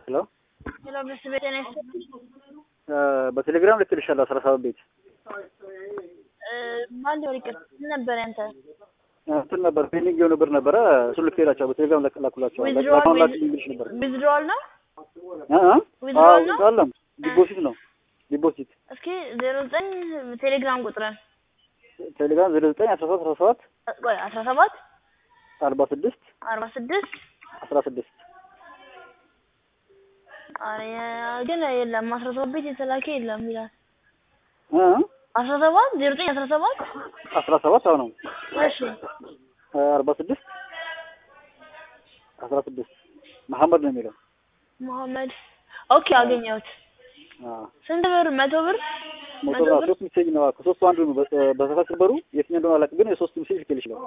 ሄሎ ሄሎ ብስ ቤት ነሽ? በቴሌግራም ልክልሻለሁ አስራ ሰባት ቤት ማን ሊሆን ይቅር ምን ነበር ያንተ እንትን ነበር ፔንዲንግ የሆነ ብር ነበረ እሱ ልክላቸው በቴሌግራም ላኩላቸው ዊዝድሮዋል አሁን ላክ እንግሊሽ ነበር ዊዝድሮዋል ነው እ እ ዊዝድሮዋል ነው? አለም ዲፖዚት ነው ዲፖዚት እስኪ ዜሮ ዘጠኝ ቴሌግራም ቁጥርን ቴሌግራም ዜሮ ዘጠኝ አስራ ሰባት አስራ ሰባት ቆይ አስራ ሰባት አርባ ስድስት አርባ ስድስት አስራ ስድስት አረ ግን የለም አስራ ሰባት ቤት የተላከ የለም ይላል እ እ አስራ ሰባት ዜሮ ዘጠኝ አስራ ሰባት አስራ ሰባት አሁ ነው እሺ አርባ ስድስት አስራ ስድስት መሐመድ ነው የሚለው መሐመድ ኦኬ አገኘሁት አዎ ስንት ብር መቶ ብር ሞቶ ነው ሶስት ሜሴጅ ነው ከሶስቱ አንዱ ነው በ- በተሳሳት ነበሩ የትኛው እንደሆነ አላውቅም ግን የሶስት ሜሴጅ ልክልሽ ነው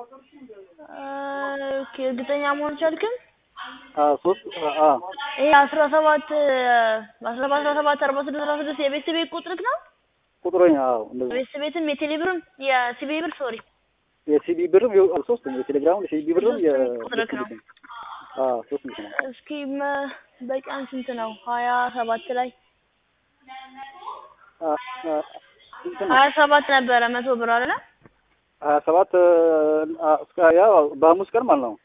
ኦኬ እርግጠኛ መሆን ቻልክም አዎ ሶስት አዎ ይሄ አስራ ሰባት አስራ ሰባት አስራ ሰባት አርባ ስድስት አስራ ስድስት የቤት ቤት ቁጥርክ ነው ቁጥሮኝ አዎ እንደዚህ የቤት ቤትም የቴሌ ብርም የሲቢ ብር ሶሪ የሲቢ ብርም ይኸው ሶስት ነው የቴሌግራም የሲቢ ብርም የ ቁጥርክ ነው አዎ ሶስት ነው እስኪ መ- በቀን ስንት ነው ሀያ ሰባት ላይ አ- አ- እንትን ነው ሀያ ሰባት ነበረ መቶ ብር አለ ሀያ ሰባት አ- እስከ ያው በሐሙስ ቀን ማለት ነው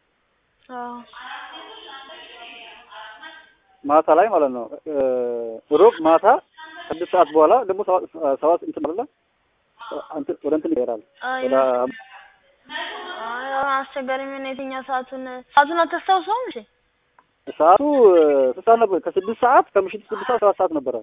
ማታ ላይ ማለት ነው እ ሮብ ማታ ስድስት ሰዓት በኋላ ደግሞ ሰባት ሰባት እንትን አለ እንትን ወደ እንትን ይሄዳል ወደ አስቸጋሪ ምን የትኛው ሰዓቱን ሰዓቱን አታስታውሰውም እሺ ሰዓቱ ስንት ሰዓት ነበር? ከስድስት ሰዓት ከምሽቱ ስድስት ሰዓት ሰባት ሰዓት ነበረ።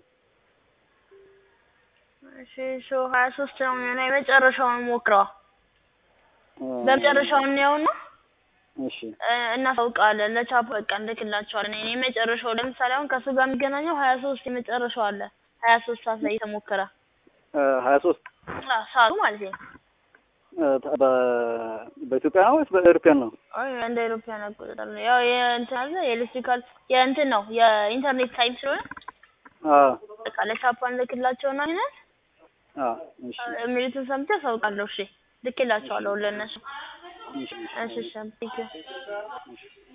እሺ ሾ ሀያ ሶስት ነው የሚሆነው የመጨረሻውን ሞክረዋ እ በመጨረሻው እንየውና እሺ እ እናሳውቃለን ለቻፕ በቃ እንልክላቸዋለን እኔ የመጨረሻው ለምሳሌ አሁን ከእሱ ጋር የሚገናኘው ሀያ ሶስት የመጨረሻው አለ ሀያ ሶስት ሰዓት ላይ የተሞከረ እ ሀያ ሶስት አዎ፣ ሰዓቱ ማለት ነው እ በ- በኢትዮጵያ ነው ወይስ በኤሮፒያን ነው? አይ እንደ አውሮፓውያን አቆጣጠር ነው ያው የእንትን አለ የኤሌክትሪካል የእንትን ነው የኢንተርኔት ታይም ስለሆነ አዎ በቃ ለቻፕ እንልክላቸውና አይነት አዎ እሺ የሚሉትን ሰምቼ አሳውቃለሁ እሺ ልክላቸዋለሁ ለእነሱ እሺ እሺ እሺ ቴንኪው